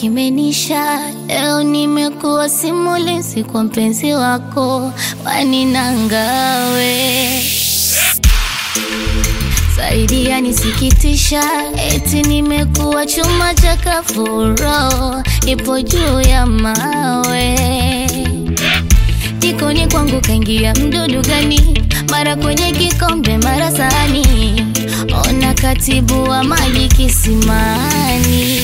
kimenisha. Leo nimekuwa simulizi kwa mpenzi wako, waninangawe zaidi yanisikitisha, eti nimekuwa chuma cha kafuro, ipo juu ya mawe jikoni kwangu kaingia mdudu gani? Mara kwenye kikombe, mara sahani, ona katibu wa maji kisimani.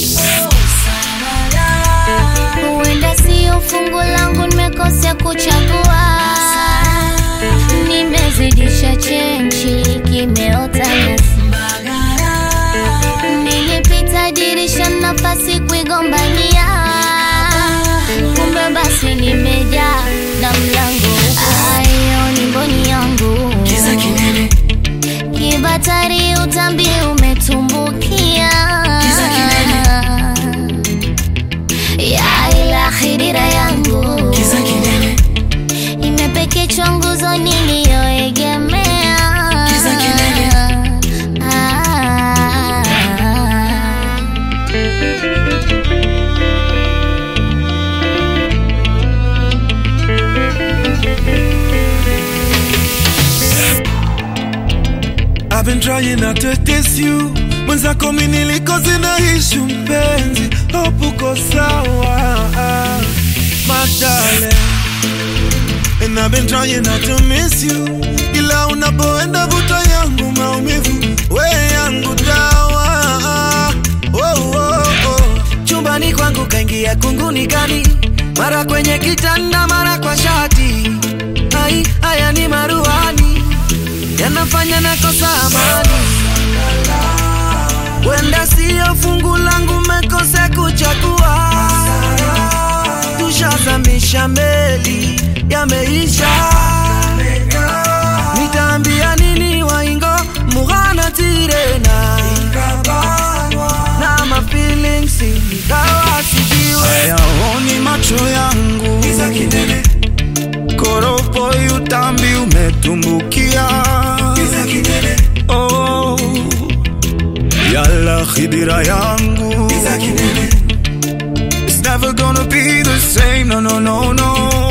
Huenda sio fungu langu, nimekosea kuchagua, nimezidisha chenchi, kimeota nyasi. Nilipita dirisha, nafasi kuigombania, kumbe basi nimejaa na mlango ayo ni mboni yangu Kiza kinene, kibatari utambi umetumbukia Kiza ya ila khidira yangu kiza kinene, imepekechwa nguzo niliyoegemea Kiza kinene. Ah. I've been trying not to diss you mwenzako mi nilikozi na ishu mpenzi hope uko sawa my darling And I've been trying not to miss you ila unapoenda vuta yangu maumivu we yangu dawa oh, oh, oh. chumbani kwangu kaingia kunguni gani? Mara kwenye kitanda, mara kwa shati. Ai, haya ni maruani yanafanya nakosa amani. Wenda siyo fungu langu, mekose kuchagua. Tushazamisha meli, yameisha. Nitaambia nini waingo mughana tirena na ma feelings ingawa sijiwe hayaoni macho yangu Kiza kinene, koropo utambi umetumbukia kiza kinene, oh, yala khidira yangu kiza kinene, It's never gonna be the same, no, no, no, no